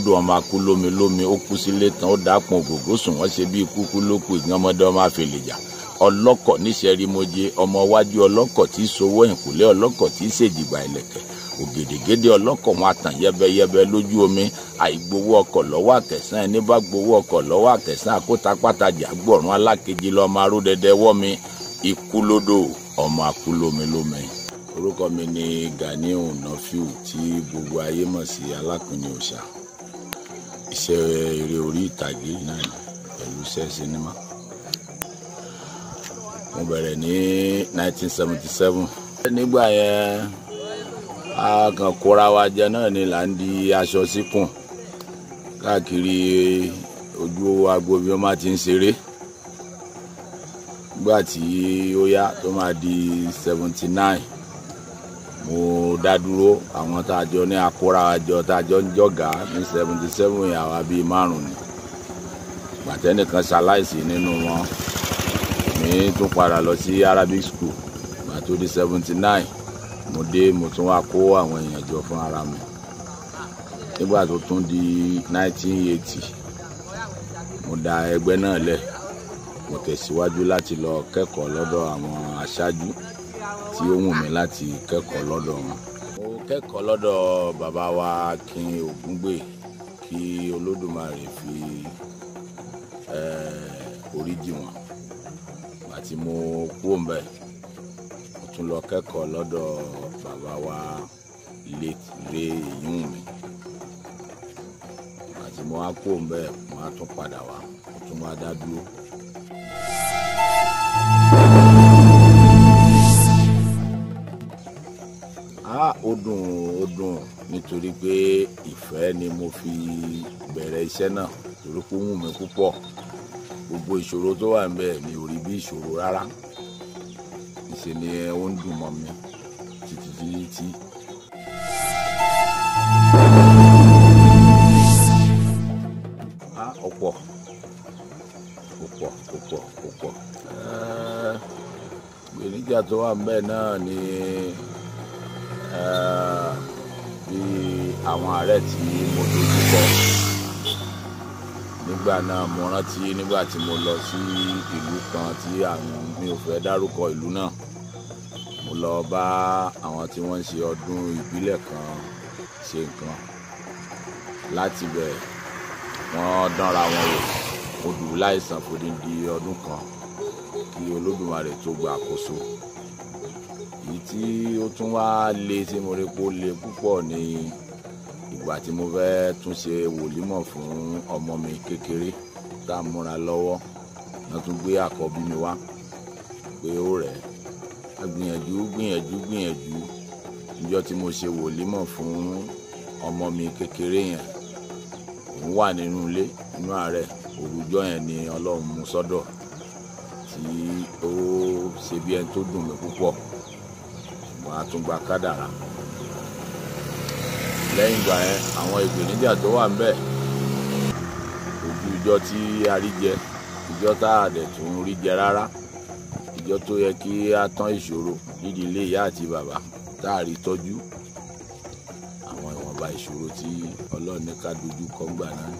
lódò ọmọ akú lómi lómi ó kú sílé tán ó dápọn ògògó sùn wọ́n ṣe bí kúkú ló kù ìgbọ́n ọmọdé ọmọ àfẹlẹ̀jà ọlọ́kọ̀ níṣẹ́rímọ́jẹ ọmọ wájú ọlọ́kọ̀ tí sowó ìkùlé ọlọ́kọ̀ tí ṣèjìgbà ìlẹ̀kẹ̀ ògèdègèdè ọlọ́kọ̀ wọn àtàn yẹbẹyẹbẹ lójú omi àìgbowó ọkọ̀ lọ́wọ́ àkẹsàn ẹni bá gbowó ọkọ̀ lọ́wọ́ àkẹsàn àkótápátàjà gbọ̀rún alákejì lọ́mọ arúdẹdẹ wọ́mi ikú lódò ọmọ akú lómi lómi orúkọ mi ni Ganiu Nafiu tí gbogbo ayé mọ̀ sí alápínì òòṣà iṣẹ́ eré orí ìtàgé náà ni pẹ̀lú iṣẹ́ sinimá mo bẹ̀rẹ̀ ní 1977 nígbà yẹn a kàn kóra wa jẹ náà ni là ń di aṣọ síkùn káàkiri ojú agbo bí wọ́n máa ti ń ṣeré nígbà tí ó yá tó máa di 79 mo dá dúró àwọn tá a jọ ní akóra wa jọ tá a jọ ń jọ̀gá ní 77 yẹn àwa bíi márùn ni gbàtẹ́nìkan ṣaláìsí nínú wọn mi tún padà lọ sí Arabic school gbà tó di 79 mo dé mo tún wá kó àwọn èèyàn jọ fún ara mi nígbà tó tún di 1980 mo dá ẹgbẹ́ náà lẹ̀ mo tẹ̀síwájú láti lọ kẹ́kọ̀ọ́ lọ́dọ̀ àwọn aṣáájú tí ó wù mí láti kẹ́kọ̀ọ́ lọ́dọ̀ wọn. mo kẹ́kọ̀ọ́ lọ́dọ̀ bàbá wa Akin Ògúngbè kí Olódùmarè fi orí jì wọ́n àti mo kú òǹbẹ mo tún lọ kẹ́kọ̀ọ́ lọ́dọ̀ bàbá wa late Ray Ìyúnmi àti mo wá kú òǹbẹ mo wá tún padà wá mo tún wá dá dúró. ah ó dùn ó dùn nítorí pé ìfẹ́ ni mo fi bẹ̀rẹ̀ iṣẹ́ náà torí pé ó wù mí púpọ̀ gbogbo ìṣòro tó wà níbẹ̀ mi ò rí bí ìṣòro rárá ìṣe ni ó ń dùn mọ́ mi títí títí. ah ọ̀pọ̀ ọ̀pọ̀ ọ̀pọ̀ ọ̀pọ̀ gbèníjà tó wà níbẹ̀ náà ni bí àwọn àárẹ̀ tí mo dojú kọ nígbà náà mo rántí nígbà tí mo lọ sí ìlú kan tí àwọn mi ò fẹ́ dárúkọ ìlú náà mo lọ bá àwọn tí wọ́n ń ṣe ọdún ìbílẹ̀ kan ṣe nǹkan láti bẹ̀ wọ́n dánra wọn wò mo dùn láìsàn fòdìdí ọdún kan kí Olódùmarè tó gba àkóso èyí tí ó tún wá le tí mo rí pé ó le púpọ̀ ní ìgbà tí mo fẹ́ tún ṣe wòlímọ̀ fún ọmọ mi kékeré tá a múra lọ́wọ́ wọ́n tún gbé àkọ́bí mi wá pé ó rẹ̀ ẹ́ gbìyànjú gbìyànjú gbìyànjú níjọ́ tí mo ṣe wòlímọ̀ fún ọmọ mi kékeré yẹn òun wà nínú ilé nínú àárẹ̀ òrùjọ́ yẹn ni ọlọ́run mú sọ́dọ̀ tí ó ṣe bí ẹni tó dùn mí púpọ̀ ṣùgbọ́n a tún gba kádàrá lẹ́yìn ìgbà yẹn àwọn ìpèníjà tó wà ńbẹ̀ ojú ìjọ tí a rí jẹ ìjọ tá a dẹ̀ tún rí jẹ rárá ìjọ tó yẹ kí a tán ìṣòro nídìí ilé ìyá àti bàbá tá a rí tọ́jú àwọn ìwọ̀nba ìṣòro tí ọlọ́run ní ká dojú kọ ńgbà náà.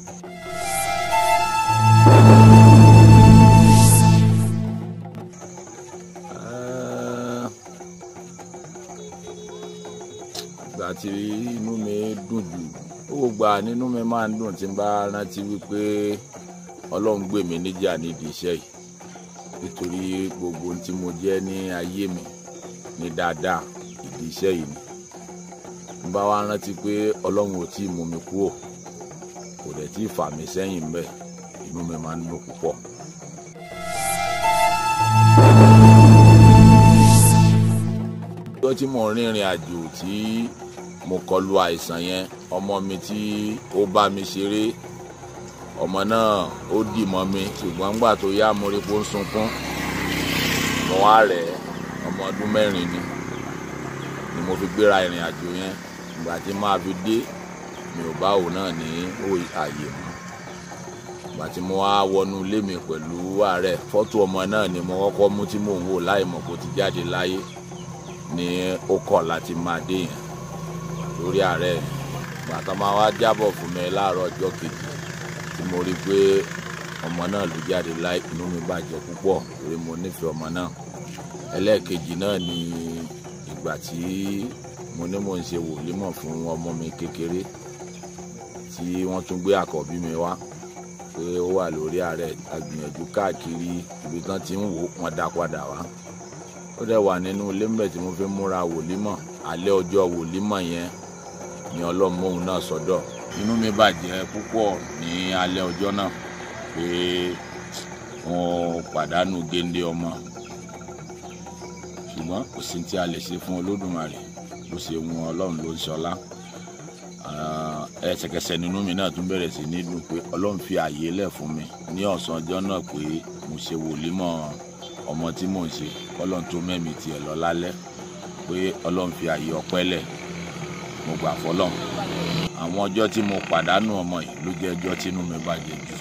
ìgbà tí inú mi dùn jù ó gbà nínú mi máa ń dùn tí n bá rántí wípé ọlọ́run gbè mí níjà nídìí iṣẹ́ yìí nítorí gbogbo ohun tí mo jẹ́ ní ayé mi ní dáadáa ìdí iṣẹ́ yìí ni n bá wá rántí pé ọlọ́run ò tí ì mú mi kúrò kò dẹ̀ tí ì fà mí sẹ́yìn mbẹ́ inú mi máa ń dùn púpọ̀. ọjọ́ tí mo rìnrìn àjò tí mo kọlu àìsàn yẹn ọmọ mi tí ó bá mi ṣeré ọmọ náà ó dì mọ́ mi ṣùgbọ́n nígbà tó yá mo rí pé ó ń sunkún mo wá rẹ̀ ọmọ ọdún mẹ́rin ni ni mo fi gbéra ìrìn àjò yẹn ìgbà tí máa fi dé mi ò bá òun náà ní ààyè mọ́ ìgbà tí mo wá wọnú ilé mi pẹ̀lú ààrẹ fọ́tò ọmọ náà ni mo kọ́kọ́ mú tí mò ń wò láì mọ̀ kó ti jáde láyé ni ó kọ̀ láti máa dé yẹn lórí ààrẹ bàtà máa wá jábọ̀ fún mi láàárọ̀ ọjọ́ kejì tí mo rí i pé ọmọ náà ló jáde láì inú mi bàjẹ́ púpọ̀ torí mo nífẹ̀ẹ́ ọmọ náà ẹlẹ́ẹ̀kejì náà ni ìgbà tí mo ní mò ń ṣe wòlímọ̀ fún ọmọ mi kékeré tí wọ́n tún gbé àkọ́bí mi wá pé ó wà lórí ààrẹ agbìyànjú káàkiri ibi tán ti ń wò wọ́n dá padà wá ó dẹ̀ wà nínú ilé mbẹ̀ tí mo fi múra wòlímọ̀ alẹ́ ọjọ́ wòlímọ̀ yẹn ni ọlọ́mọ̀ọ́hún náà sọ́dọ̀ inú mi bàjẹ́ púpọ̀ ní alẹ́ ọjọ́ náà pé wọ́n pàdánù géńdé ọmọ ṣùgbọ́n kò sí tí a lè ṣe fún olódùmarè bó ṣe wọn ọlọ́run ló ń ṣọlá ẹsẹ̀kẹsẹ̀ nínú mi náà tún bẹ̀rẹ̀ sí ní dùn pé ọlọ́run fi àyè lẹ̀ fún mi ní ọ̀sán ọjọ́ náà pé mo ṣe wòlímọ̀ ọmọ tí mò ń ṣe ọlọ́run tó mẹ́mi tiẹ̀ lọ lálẹ́ pé ọlọ́run fi àyè ọpẹ́ lẹ̀ mo gbà fọlọ́run àwọn ọjọ́ tí mo pàdánù ọmọ yìí ló jẹ́ ọjọ́ tínú mi bàjẹ́ jù.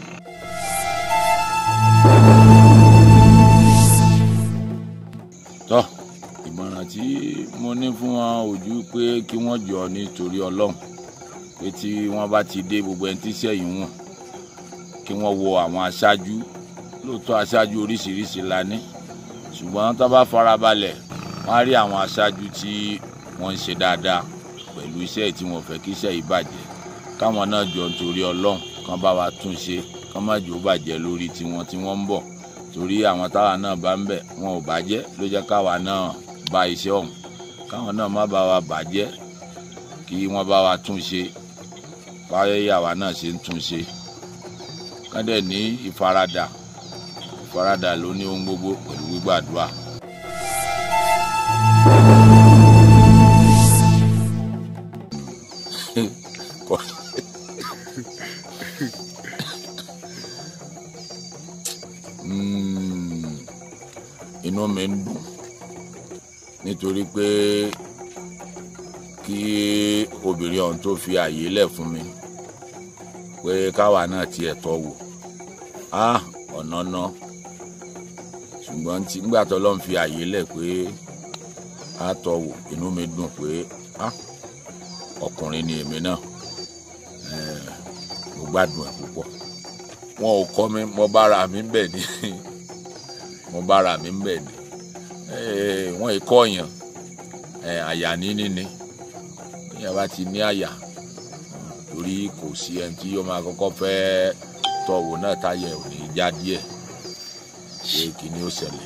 tọ́ ìmọ̀ràn tí mo ní fún wọn ojú pé kí wọ́n jọ nítorí ọlọ́run pé tí wọ́n bá ti dé gbogbo ẹni tí sẹ́yìn wọn kí wọ́n wo àwọn aṣáájú lóòótọ́ aṣáájú oríṣiríṣi la ní ṣùgbọ́n tó bá farabalẹ̀ wọ́n á rí àwọn aṣáájú tí wọ́n ń ṣe dáadáa pẹ̀lú iṣẹ́ tí wọ́n fẹ́ kí iṣẹ́ yìí bàjẹ́ káwọn náà jọ nítorí ọlọ́run kán bá wa tún ṣe kán má jò bàjẹ́ lórí tiwọn tí wọ́n ń bọ̀ torí àwọn táwa náà bá ń bẹ̀ wọn ò bàjẹ́ ló jẹ́ káwa náà bá iṣẹ́ ọ̀hún káwọn náà má bá wa bàjẹ́ kí wọ́n bá wa tún ṣe báyẹ̀ àwa náà ṣe ń tún ṣe kán dẹ̀ ní ìfaradà ìfaradà ló ní ohun gbogbo pẹ̀lú gbígbàdúrà. inú mi ń dùn nítorí pé kí obìnrin ọ̀hún tó fi àyè lẹ̀ fún mi pé káwa náà tiẹ̀ tọ́ wò á ọ̀nà náà ṣùgbọ́n tí nígbà tó lọ́n fi àyè lẹ̀ pé á tọ́ wò inú mi dùn pé á ọkùnrin ni èmi náà mo gbádùn ẹ̀ púpọ̀ wọn ò kọ́ mi mo bára mi ń bẹ̀ ní mo bára mi ń bẹ̀ ní wọn ìkọ́ yàn àyà níní ni èèyàn bá ti ní àyà torí kò sí ẹni tí yóò máa kọ́kọ́ fẹ́ tọ̀wò náà táyà ò ní já díẹ̀ ṣé kìíní ó ṣẹlẹ̀.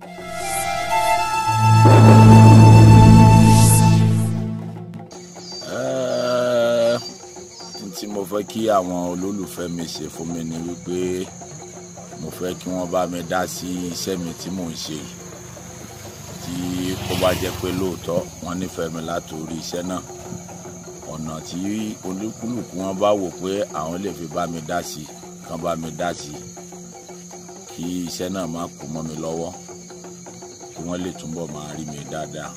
tí mo fẹ́ kí àwọn olólùfẹ́ mi ṣe fún mi ni wípé mo fẹ́ kí wọ́n bá mi dá sí iṣẹ́ mi tí mò ń ṣe tí ó bá jẹ́ pé lóòótọ́ wọ́n nífẹ̀ẹ́ mi látòrí iṣẹ́ náà ọ̀nà tí olúkúlùkù wọn bá wò pé àwọn lè fi bá mi dá sí kán bá mi dá sí kí iṣẹ́ náà má kú mọ́ mi lọ́wọ́ kí wọ́n lè túbọ̀ máa rí mi dáadáa.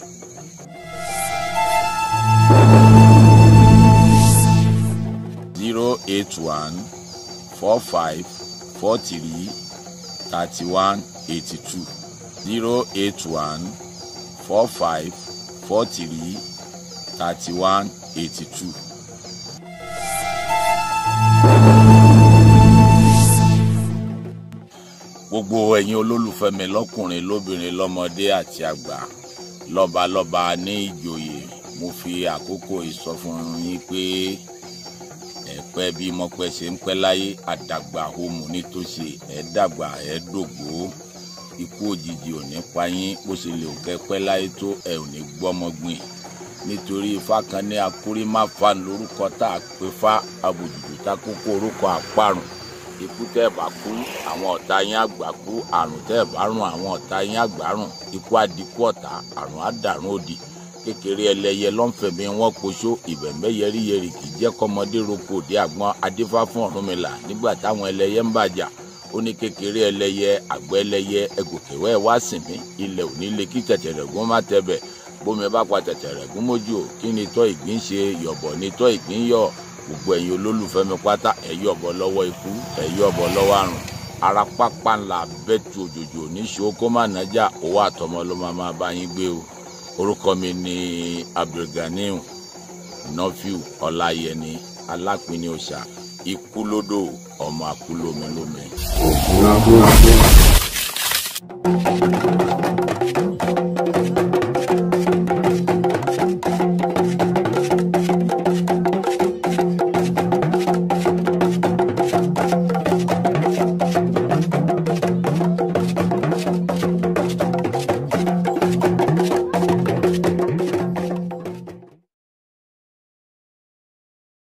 zero eight one four five four three thirty one eighty two zero eight one four five four three thirty one eighty two. gbogbo ẹ̀yin olólùfẹ́ mi lọ́kùnrin lóbìnrin lọ́mọdé àti àgbà lọ́balọ́ba ní ìjòyè mo fi àkókò ìsọfún yín pé ẹ̀pẹ́ bí mọ́pẹ́ ṣe ń pẹ́ láyé àdàgbà homo nítòsí ẹ̀ dàgbà ẹ̀ dògbò ikú òjijì ò ní pa yín bó ṣe lè kẹ́ pẹ́ láyé tó ẹ̀ ò ní gbọ́mọgbìn nítorí ifá kan ní akúrímáfà lórúkọ tá a pè fá abòjìjì tá kókó orúkọ àparùn ikú tẹ́ ẹ̀ bá kú àwọn ọ̀tá yín àgbà kú àrùn tẹ́ ẹ̀ bá rùn àwọn ọ̀tá yín àgbà rùn ikú àdínkù ọ̀tá àrùn àdàrùn òdì kékeré ẹlẹ́yẹ lọ́nfẹ̀mí wọn poṣó ìbẹ̀m̀bẹ̀ yẹríyẹrí kì í jẹ́ kọ́mọdé roko òde àgbọn adífá fún Ọ̀rúnmìlà nígbà táwọn ẹlẹ́yẹ ń bàjà ó ní kékeré ẹlẹ́yẹ àgbẹ̀ ẹlẹ́yẹ ẹgòkèwẹ́ wá sìn mí ilẹ̀ òní lè kí tẹ̀tẹ̀rẹ̀gún má tẹ̀bẹ̀ bómi bá pa tẹ̀tẹ̀rẹ̀gún mójú kí ni tọ́ ìgbín ṣe yọ̀bọ̀ ni tọ́ ìgbín yọ̀ gbogbo ẹ̀yin olólùfẹ́ mi pátá ẹ̀ yọ̀bọ̀ lọ́wọ́ ikú ẹ̀ yọ̀bọ̀ lọ́wọ́ àrùn ara pápá ńlá bẹ́tù òjòjò níṣó kó má nájà owó àtọmọ ló máa máa bá yín gbé o orúkọ mi ni Abdulganiu nọfíù ọláyẹni alápínì òòṣà ikú lódò ọmọ àkúlómilómi. ògùn abúlé